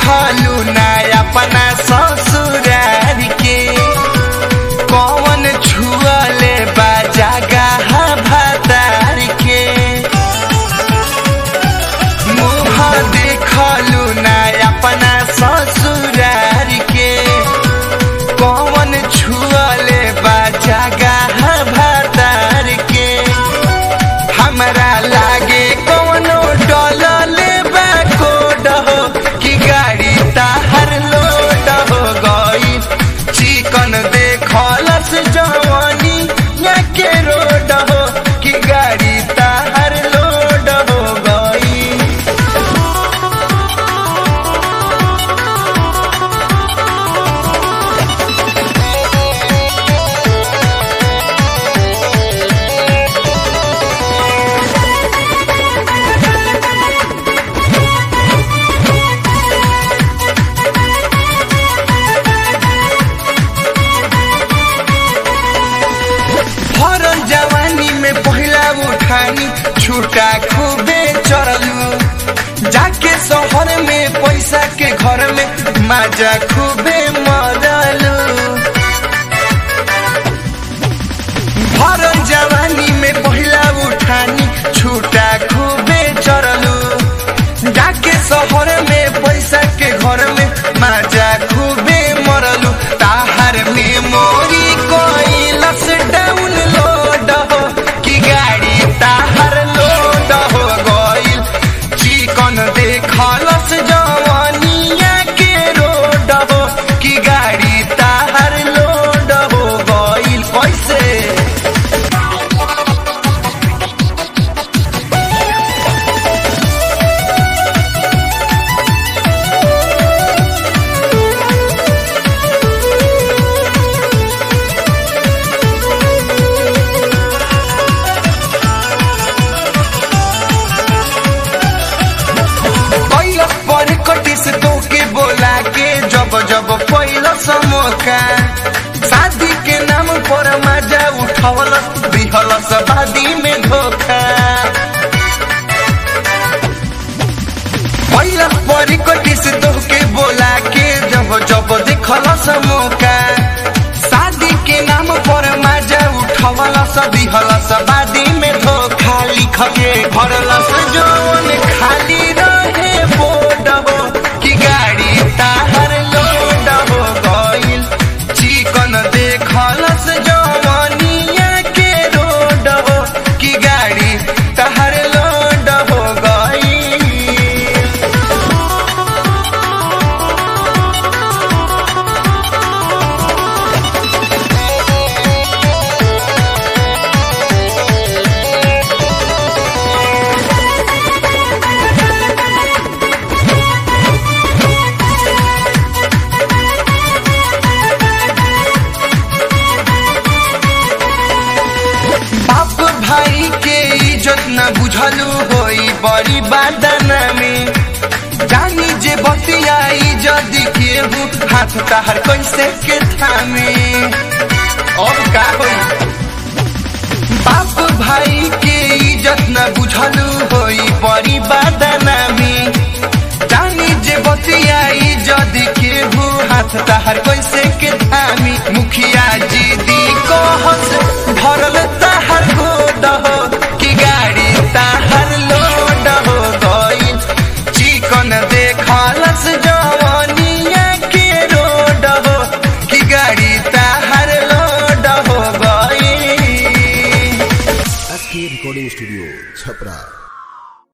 देखलू ना अपना ससुरार के कौन छुअले बा जगह भातार के मुँह देखलू ना अपना ससुरार के कौन छुअले बा जगह भातार के हमरा लागे कौनो डलले बा कोड हो कि गाड़ी ताहर लोड हो गई चिकन देखलस जवानी या के रोड हो कि गाड़ी ताहर लोड हो गई भरल जवानी में पहिला उठानी छुटा खूबे चढ़लू जाके शहर में पैसा के घर में माजा खूबे मरलू भरल जवानी में पहिला उठानी छुटा खूबे चढ़लू जाके शहर में पैसा के घर में माजा खूबे मरलू ताहर में मोरी कोइलस डाउन लोड हो कि गाड़ी ताहर लोड हो गइल चिकन देखलस जवानिया के रोड हो कि गाड़ी ताहर लोड हो गइल कैसे पहिलो पर कटी से तोके बोला के जब जब पहिलो समोका शादी के नाम पर मजा उठवल दिहल शादी में धोखा पहिलो पर कटी से तोके बोला के जब जब देखल समोका शादी के नाम पर मजा उठवल दिहल शादी में धोखा लिख के भरल जौन खाली रहे बोर्ड हो कि गाड़ी ताहर लोड हो गइल चिकन देखलस जवानिया के रोड हो कि गाड़ी ताहर लोड हो गइल बाप भाई के इज्जत न बुझलू होई बड़ी बादना में जानी जे बतिया इज्जत केहू हाथ ताहर कैसे के थामे अब का होई बाप भाई के इज्जत